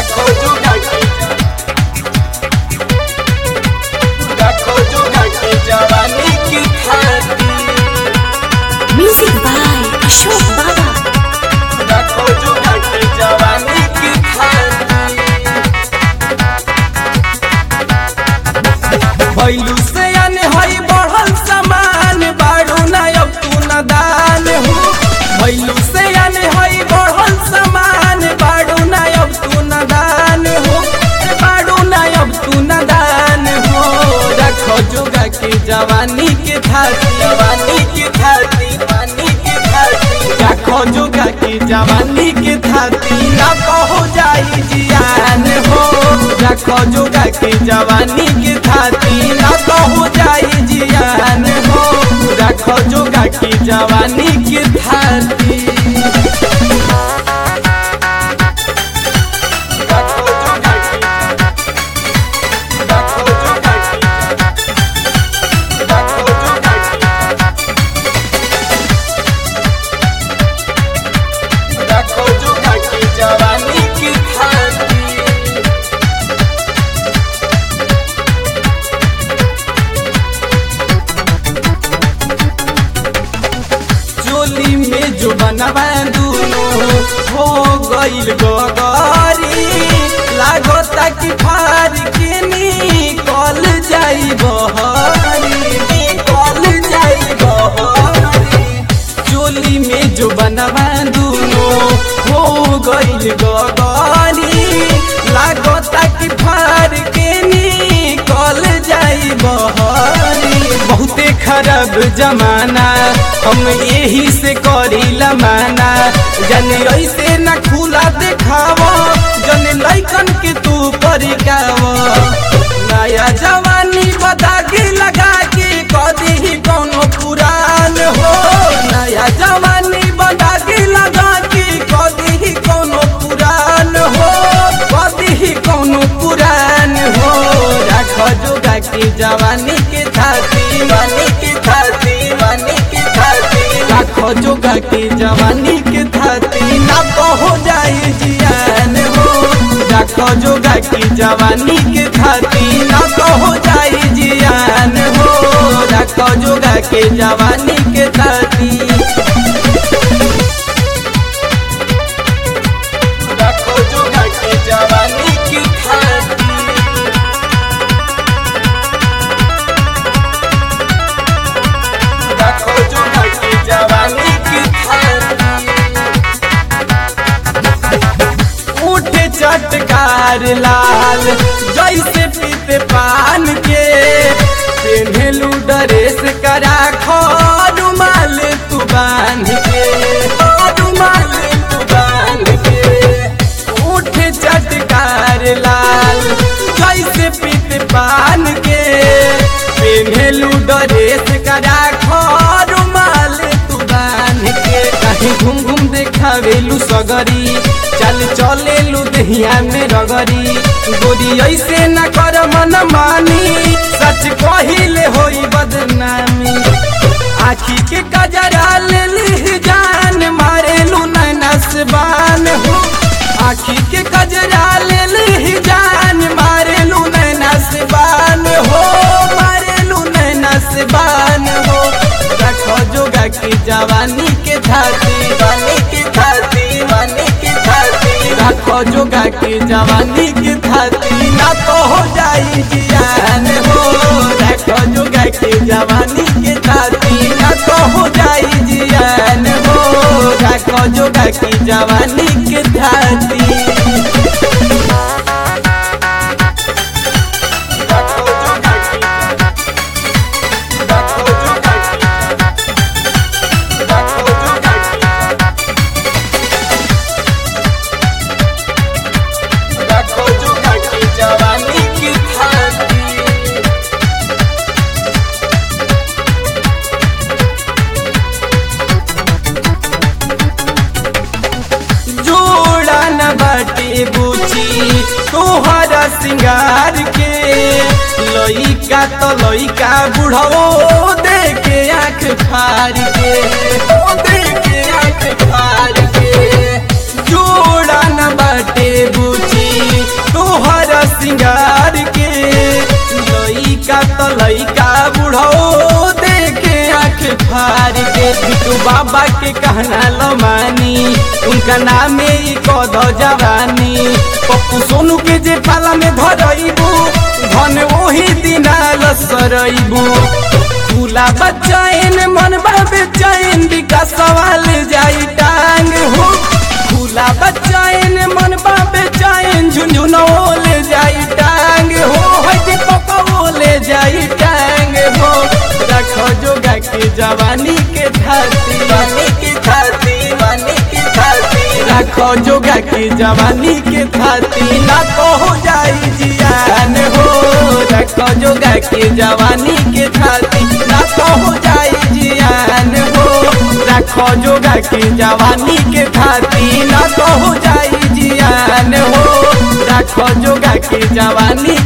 रखो जुगा के रखो जुगा के जवानी की खाती Music by Ashok Baba. रखो जुगा के जवानी की खाती भैलू से अन हई बढ़ल समान बाड़ू ना अब तू न दान हो भैलू से अन हई बढ़ल समान बाड़ू ना अब तू न दान हो ए बाड़ू ना अब तू न दान हो रखो जोगा के जवानी के थाती जवानी के थाती जवानी के थाती रखो जोगा के जवानी के थाती ना कहो जाई जियान हो रखो जोगा के जवानी के थाती ना कहो जाई जियान हो रखो जोगा के जवानी के थाती रखो जोगा के रखो जोगा के रखो जोगा के रखो जोगा के जवानी की थाती चोली में जो बनवा दूनो हो गईल गगरी लागता कि फार के निकल जाई बहरी निकल जाई बहरी चोली में जो बनवा दूनो हो गईल गगरी लागता कि फार के निकल जाई बहरी बहुते खराब जमाना हम यही से करी लमाना जन ऐसे न खुला देखाव जन लैकन के तू परिकाव नया जवानी बदागी लगा के कदी ही कोनो पुरान हो नया जवानी बदागी लगा के कदी ही कोनो पुरान हो कदी ही कोनो पुरान हो रख जोगा के जवानी के थाती वानी के थाती वानी के थाती रखो जोगा के जवानी के थाती ना कहो जाए जियान हो रखो जोगा के जवानी के थाती ना कहो जाए जियान हो रखो जोगा के जवानी के थाती रखो जोगा के जवानी की थाती रखो जोगा के जवानी की थाती उठ चटकार लाल जैसे पीते पान के पेन्हलू ड्रेस करा खो रुमाल तू बांध के रुमाल तू बांध के उठ चटकार लाल जैसे पीते पान के पेन्हलू ड्रेस करा खो रुमाल तू बांध के कहीं घूम घूम देखावेलू सगरी चल चलेलू दहिया में रगरी गोरी ऐसे न कर मन मानी सच कहिले होई बदनामी आखी के कजरा ले ली जान मारेलू नैनस बान हो आखी के कजरा ले ली जान मारेलू नैनस बान हो मारेलू नैनस बान हो रखो जोगा की जवानी के थाती वानी के थाती वानी के थाती रखो जोगा की जवानी के थाती ना तो हो जाई जियान हो रखो जोगा की जवानी के थाती ना तो हो जाई जियान हो रखो जोगा की जवानी के थाती रखो जोगा की रखो जोगा की रखो जोगा की रखो जोगा की जवानी की थाती जोड़ा न बाटे बुची तोहरा सिंगार के लइका तो लइका बुढ़ो देखे आँख फार के ओ देखे आँख फार के जोड़ा न बाटे बुची लइका बुढ़ो देखे आँख फार के तू बाबा के कहना लो मानी उनका नाम ही कद जवानी पप्पू सोनू के जे पाला में धरइबू धन ओही दिना लसरइबू खुला बच्चाइन मन बाबे चैन विकास सवाल जाई टांग हो खुला बच्चाइन मन बाबे चैन झुंझुनो ले जाई टांग हो हई पको ले जाई टांग हो रखो जोगा के जवानी के धाती वानी की थाती वानी की थाती रखो जोगा के जवानी के धाती ना को हो जाई जियान हो रखो जोगा के जवानी के धाती ना को हो जाई जियान हो रखो जोगा के जवानी के धाती ना को हो जाई जियान हो रखो जोगा के जवानी